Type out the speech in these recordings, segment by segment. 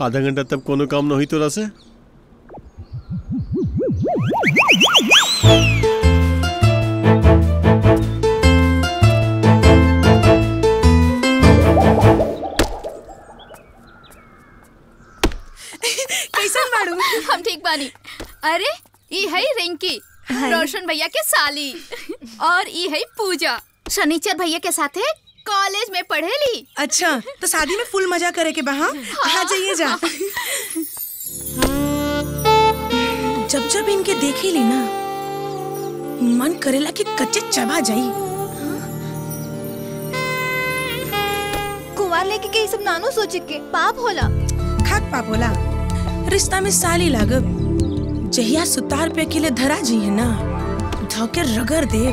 आधा घंटा तब कोनो काम न हुई तोरा से कैसन बाड़ू हम ठीक बानी अरे ई है रिंकी रोशन भैया के साली और ई है पूजा शनिचर भैया के साथे कॉलेज में पढ़ेली अच्छा तो शादी में फुल मजा करे के बहा आ जाइए जा जब जब इनके देखे ली ना मन करेला कि कच्चे चबा जाई कुंवार लेके के ई सब नानो सोचे के पाप होला खाक पाप होला रिश्ता में साली लागब जहिया सुतार पे अकेले धरा जी है ना धोके रगड़ दे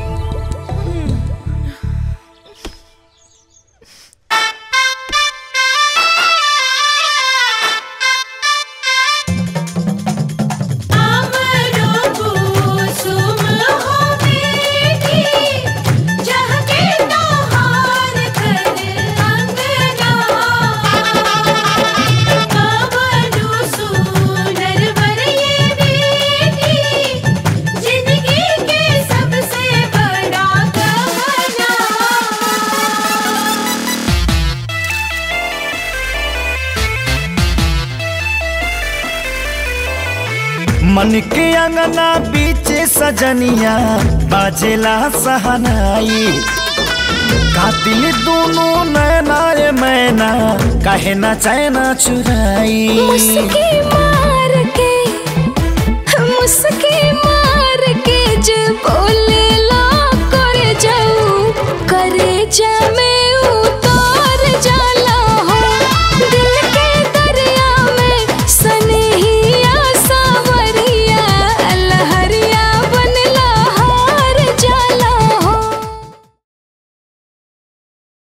मन के अंगना बीच सजनिया बाजेला सहनाई कातिल दोनों नैना रे मैना कहे ना चैना चुराई मुस्की मार के मुस्की मार के जे बोले ला करे जाऊ करे जा में